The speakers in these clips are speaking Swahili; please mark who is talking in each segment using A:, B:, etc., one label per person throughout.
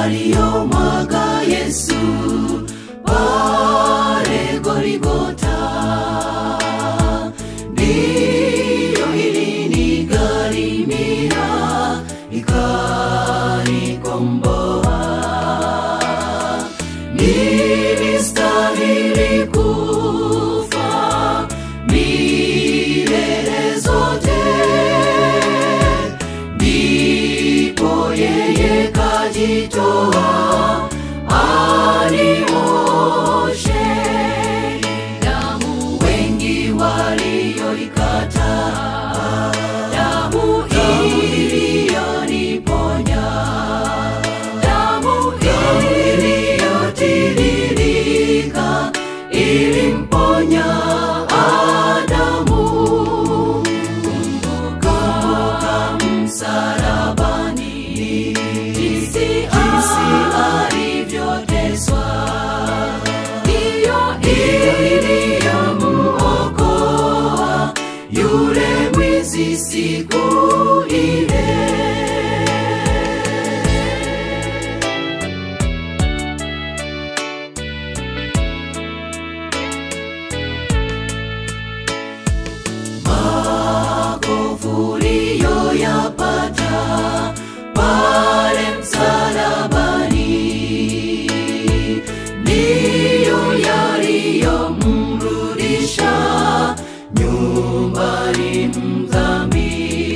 A: aliyomwaga Yesu pale Goligota. Ndiyo ilinigharimia ikanikomboa. Nilistahili kufa milele zote, ndipo yeye kajitoa anioshe. Damu wengi walioikataa, damu iliyoniponya, damu iliyotiririka ilimponya Adamu. Kumbuka msalabani, jinsi alivyoteswa, hiyo iliyomuokoa yule mwizi siku ile. makovu uliyoyapata pale msalabani ndiyo yaliyomrudisha nyumbani mdhambi.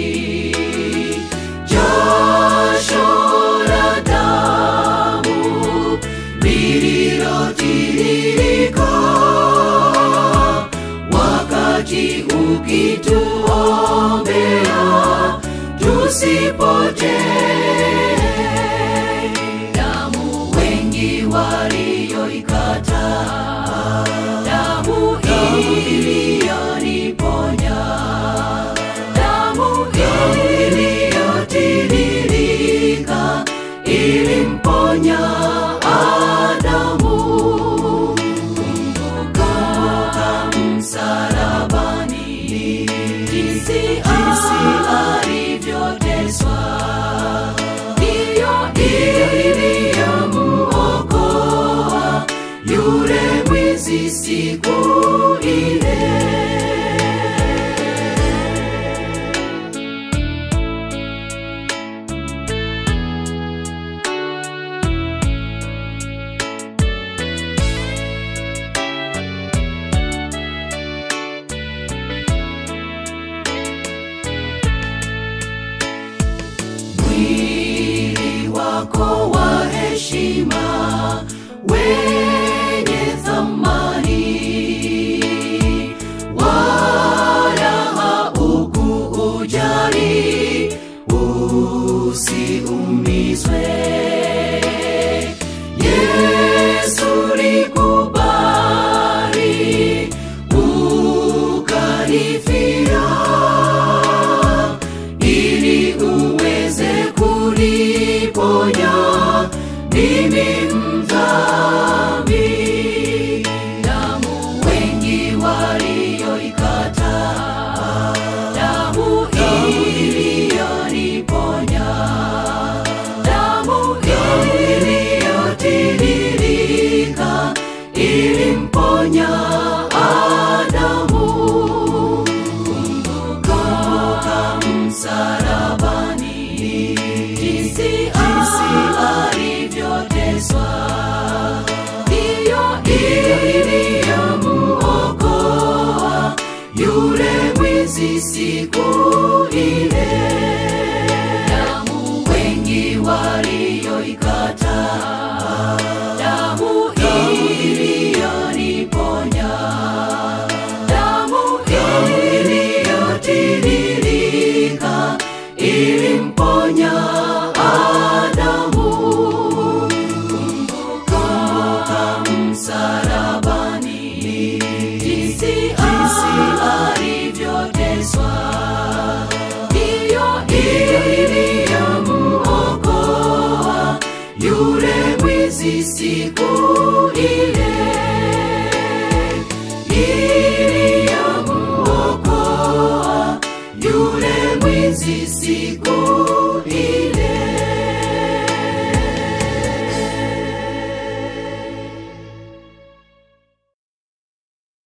A: Jasho la damu lililotiririka wakati ukituombea tusipotee. Damu wengi walioikataa, damu iliyoniponya, damu iliyotiririka ilimponya Adamu. Kumbuka msalabani, jinsi alivyoteswa, hiyo iliyomuokoa yule mwizi siku ile. mwili wako wa heshima wenye thamani, wala haukuujali usiumizwe. Yesu likubali ukalifia ili uweze kuliponya mimi mdhambi. Damu wengi walioikataa, damu iliyoniponya, damu iliyotiririka ilimponya Adamu. Kumbuka msalabani, jinsi alivyoteswa, hiyo iliyomuokoa yule mwizi siku ile. Damu wengi walioikataa, damu iliyoniponya, damu iliyotiririka ilimponya Adamu. Kumbuka msalabani, jinsi alivyoteswa, hiyo iliyomuokoa yule mwizi siku ile iliyomuokoa yule mwizi siku